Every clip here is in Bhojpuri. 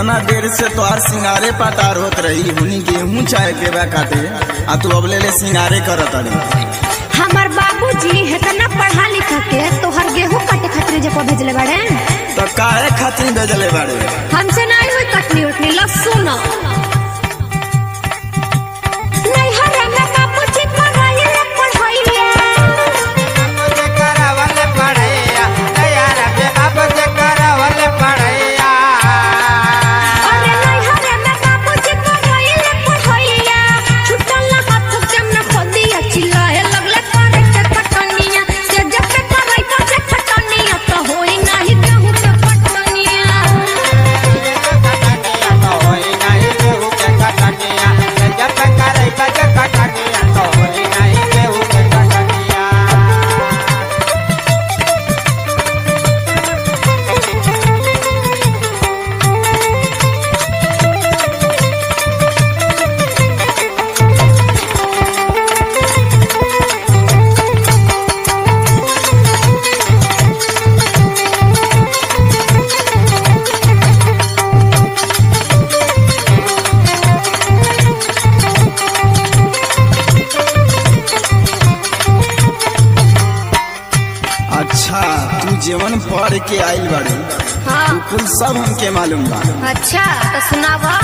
इतना देर से तोहार सिंगारे पटार होत रही हुनी गेहूं चाहे के बा काटे आ तू अब ले ले सिंगारे करत अड़ी हमार बाबूजी इतना पढ़ा लिखा के तोहर गेहूं काटे खातिर जे को भेजले बाड़े तो काहे खातिर भेजले बाड़े हमसे नहीं हुई कटनी उठनी लहसुन नैहर में बाबूजी पढ़ाइले पढ़ाइले मुझे करावल पड़ैया तैयार पे अब से करावल पड़ैया अरे नैहर में बाबूजी पढ़ाइले पढ़ाइले छुटल ना हाथ जम ना खोदिया चिल्लाए लगले करे के कटनिया से जब पे कराई का से खटनिया तो होई नहीं गेहूं के कटनिया तो होई नहीं केहू के कटनिया जब तक करे बज कटनिया तो होई नहीं केहू के कटनिया अच्छा तू जीवन पढ़ के आइल बाड़ी हाँ तू कुल सब हमके मालूम बा अच्छा तो सुनावा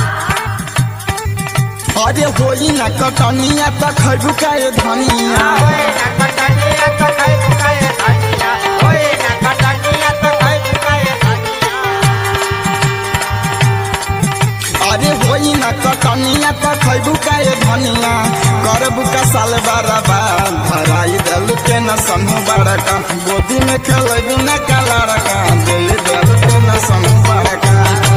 अरे होई ना कटनिया त खैबू का ये धनिया होई ना कटनिया तो खाई खाए धनिया होई ना कटनिया तो खाई खाए धनिया अरे होई ना कटनिया त खैबू का ये धनिया करबू का साल बारबा धराई दल के न समूह बड़का गोदी में खेलेबू न का लड़का दे दल के न समूह बड़का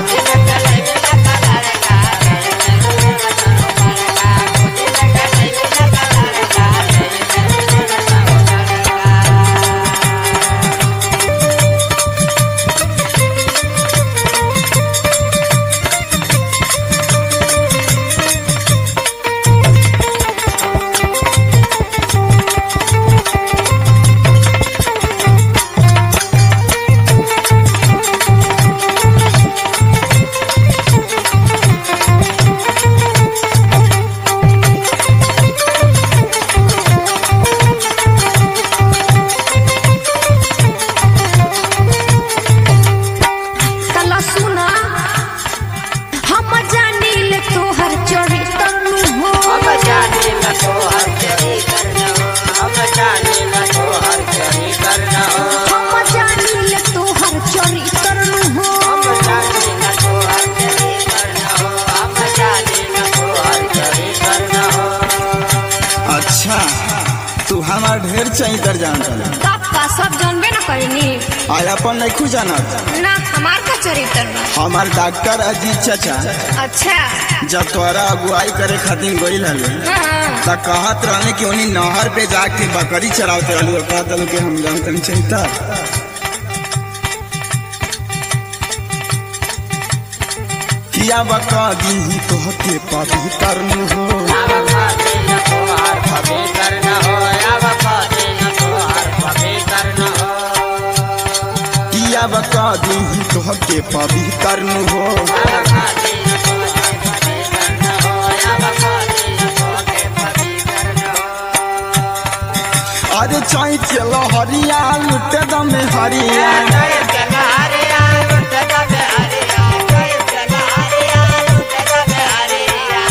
तला सुना हम जानी ले तोहर चोरी तनु हो हम जाने न तो हर चोरी करना हो हम जाने न तो हर चोरी करना हो हम जानी ले तोहर चोरी तनु हो हम जाने न तो हर चोरी करना हो हम जाने न तो हर चोरी करना हो अच्छा तू हमार ढेर चाहिए जानता बाप का सब जानबे न करेनी आय अपन नहीं खू जानत ना हमार का चरित्र बा हमार डॉक्टर अजीत चाचा अच्छा जब तोरा अगुवाई करे खातिर गईल हले हाँ त कहत रहने कि उन्हीं नहर पे जाके बकरी चरावते रहलू और कहत रहलू कि हम जानते नहीं चिंता किया बका दी तोहके पापी करनु हो अब खाते न तो हर कभी करना हो अब खाते न तो हर कभी करना हो किया बका दी तोहके पापी करनु हो अब खाते न तो हर कभी करना हो अब खाते न तो हर कभी करना हो अरे चाई के लहरिया लुटे दम हरिया जय चला हरिया लुट दबे हरिया जय चला हरिया लुट दबे हरिया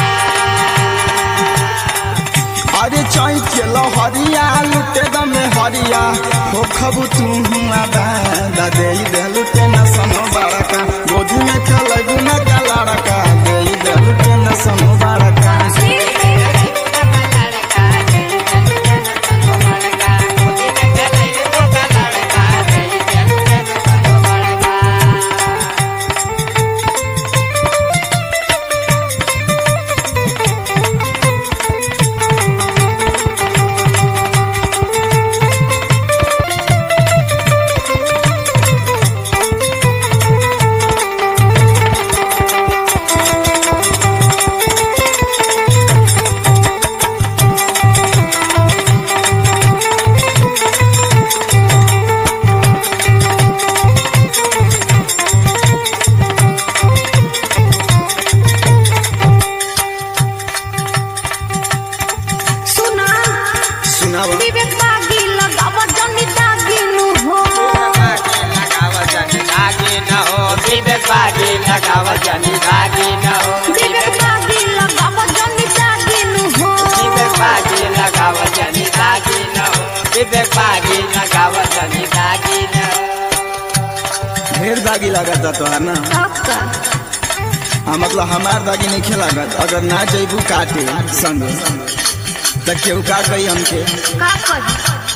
अरे चाई के लहरिया लुटे दम हरिया हो खबू तू हुआ दादा दे दे लुटे न सनो बड़का गोदी में खेलबू न का लड़का दे दे लुटे न सनो बड़का दागी लागत तो है ना तब का हाँ मतलब हमार दागी नहीं लागत अगर ना जैबू काटे संगे तो केहू का कही हमके का करी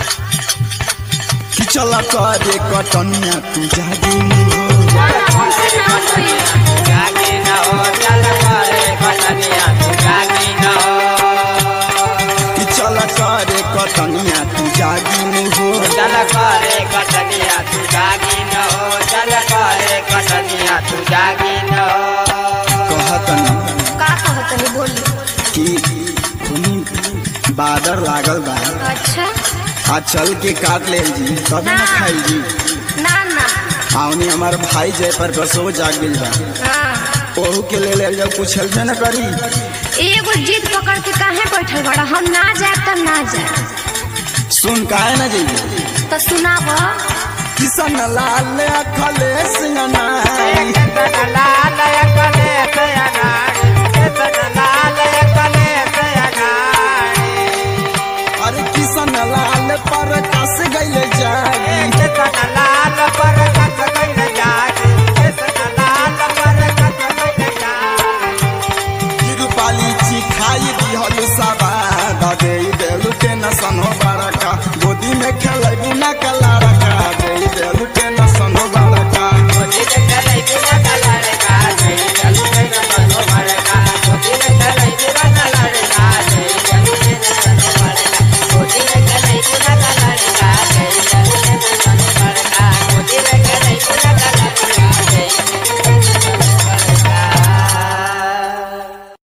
कि चला करे कटनिया तू जागी हो ना हमसे ना होई जागी न हो चल करे कटनिया तू जागी न हो कि चला करे कटनिया तू जागी हो चल करे कटनिया तू जागी न हो चल करे कटनिया तू जागी न हो कहत न का कहत है बोली कि खूनी बादर लागल बा अच्छा आ चल के काट ले जी तब ना खाई जी ना ना आवनी हमार भाई जय पर बसो जाग गइल बा हाँ ओहू के ले ले जब कुछ हेल्प न करी एगो जिद पकड़ के काहे बैठल बड़ा हम ना जाए तो ना जाए सुन काहे न जइबी तो सुनाब किसन लाल अखले सिंगनाई केतन लाल कले से अनारी केतन लाल कले से अनारी अरे किसन लाल पर कस गइल जागी केतन लाल पर कस गइल जागी